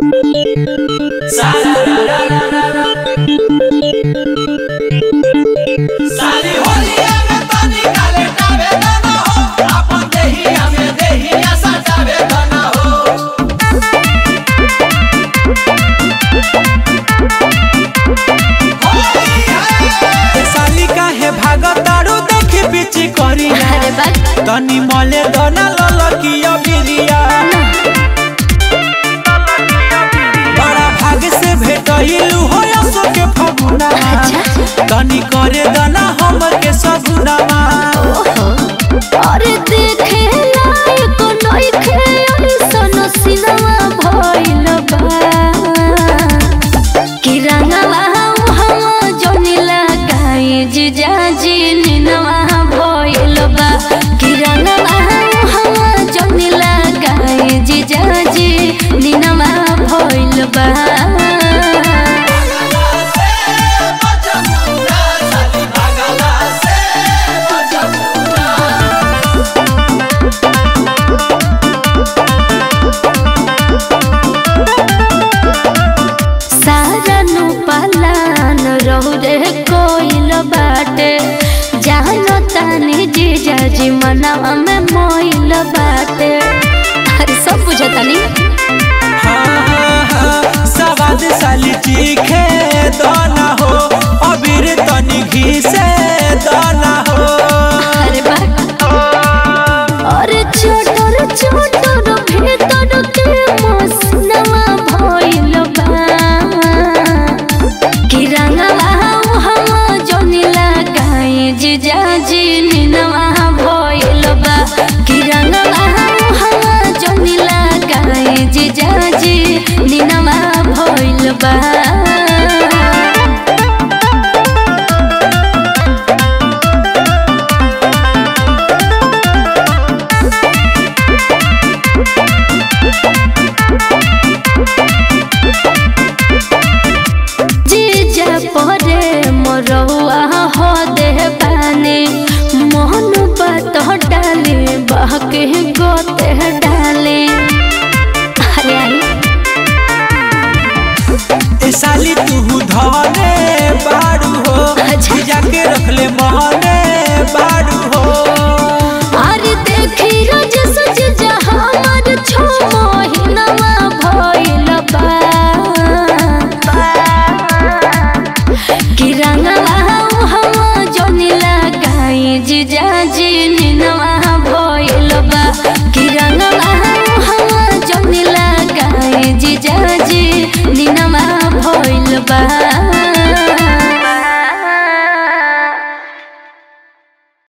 सारी होलिया में तनी काले टावे दाना हो आपन देहिया में देहिया सजावे दाना हो साली काहे भागतारू देखी पिची करी अरे बा तनी मले दना ललकिया बिरिया बड़ा भाग से भेटइलू हो असो के फगुना तनी करे दना हमर के सगुनामा अरे देखे लायक नइखे अइसन सिनेमा भइल बा कि रंगवा हम जोनी लगाई जीजाजी निनवा भइल बा कि रंगवा हम जोनी लगाई जीजाजी निनवा भइल बा से बचमुना साली भागला से बचमुना सारा नु पलान रहु रे कोइल बाटे जानो तानी जीजा जी मनवा में मोइल बाटे अरे सब बुझतानी हाँ, हाँ, हाँ, सवाद साली चीखे दना हो अबीर तनी घी से दना हो अरे बा अरे छोटर छोटर भीतर के मसनवा भइल बा कि रंगवा हम जोनी लगाई जीजा जी निनवा भइल बा कि रंगवा हम जोनी लगाई जीजा जी निनवा भइल बा जीजा परे मोरहुआ हो दे पानी मोहन बात डाले बहके गोते डाले अरे आई ए साली तू धरे बारू हो अच्छा। जाके रखले